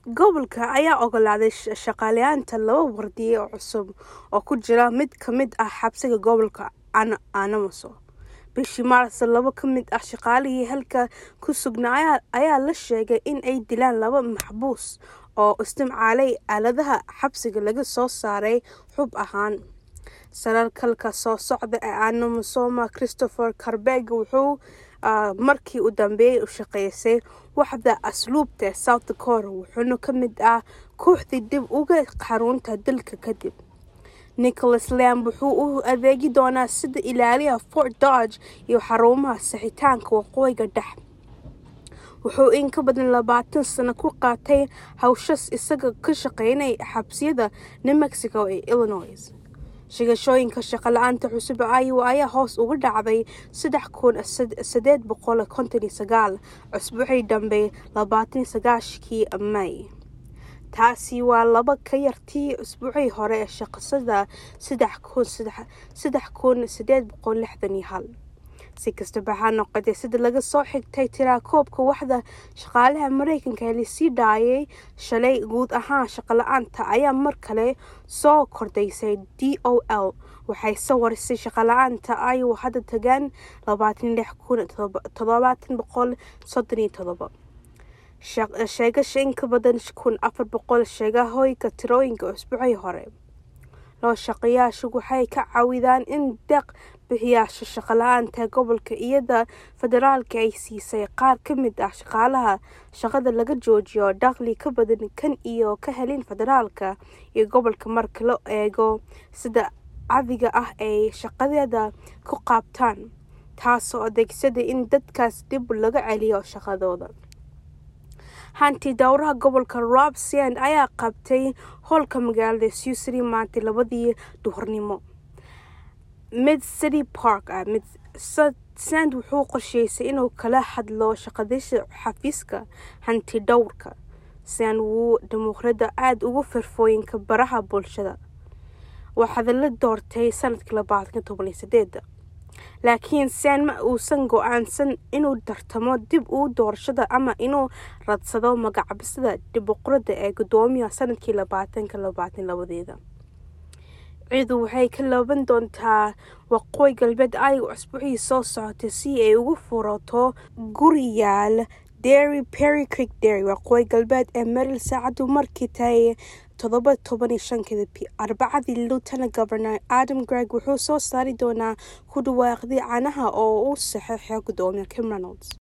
gobolka ayaa ogolaaday shaqaaleynta laba wardiye oo cusub oo ku jira mid ka mid ah xabsiga gobolka anamoso bishii maarso laba ka mid ah shaqaalihii halka ku sugnaa ayaa la sheegay in ay dilaan laba maxbuus oo isticmaalay aaladaha xabsiga laga soo saaray xub ahaan saraalkalka soo socda ee anamosoma christopher carbeg wuxuu markii u dambeeyay u shaqeysay waxda asluubta ee south dakota wuxuuna ka mid ah kooxdii dib uga xarunta dalka kadib nicholas lamb wuxuu u adeegi doonaa sida ilaaliyaha fort dodge iyo xarumaha saxitaanka waqooyiga dhex wuxuu in ka badan labaatan sano ku qaatay hawshas isaga ka shaqeynay xabsiyada new mexico ee illinois shigashooyinka shaqo la-aanta cusub iowa ayaa hoos uga dhacday saddex kun sideed boqol konton iyo sagaal cusbuucii dambe labaatan sagaashkii may taasi waa laba ka yartii usbuucii hore ee shaqasada saddex kun saddex kun sideed boqol lixdan iyo hal si kastaba ha noqotay sida laga soo xigtay tiraakoobka waxda shaqaalaha mareykanka ee lasii dhaayay shalay guud ahaan shaqala-aanta ayaa mar kale soo kordaysay d o l waxay soo warisay shaqala-aanta iowa hadda tagaan labaatan lix kun toddobaatan boqol soddon iyo todoba sheegasha in ka badan kun afar boqol sheegahooyinka tirooyinka usbuucii hore loo shaqeeyaashu waxay ka caawidaan in deeq bixiyaasha shaqala-aanta gobolka iyada federaalka ay siisay qaar ka mid ah shaqaalaha shaqada laga joojiyo dakhli ka badan kan iyo ka helin federaalka iyo gobolka marka la eego sida cadiga ah ay shaqadeeda ku qaabtaan taasoo adeegsada in dadkaas dib laga celiyo shaqadooda hanti dowraha gobolka rob sand ayaa qabtay howlka magaalada susry maanta labadii duhurnimo mid city park ah mid sand wuxuu qorsheysay inuu kala hadlo shaqadiisa xafiiska hanti dhowrka sand wuu dimuqrada aada ugu firfooyinka baraha bulshada waxaada la doortay sanadkii labaatan toban iyo sideeda laakiin sand ma uusan go-aansan inuu tartamo dib u doorashada ama inuu radsado magacabisada dimuqrada ee gudoomiyaha sanadkii labaatanka labaatan labadeeda ciidu waxay ka laaban doontaa waqooyi galbeed ayaga cusbuucii soo socotay si ay ugu furato guriyaal derry perry creek derry waqooyi galbeed ee meril saacadu markii tahay todoba toban iyo shankeeda arbacadii lieutenant governor adam greg wuxuu soo saari doonaa ku dhawaaqdii canaha oo u saxeexay gudoomiya kim reynolds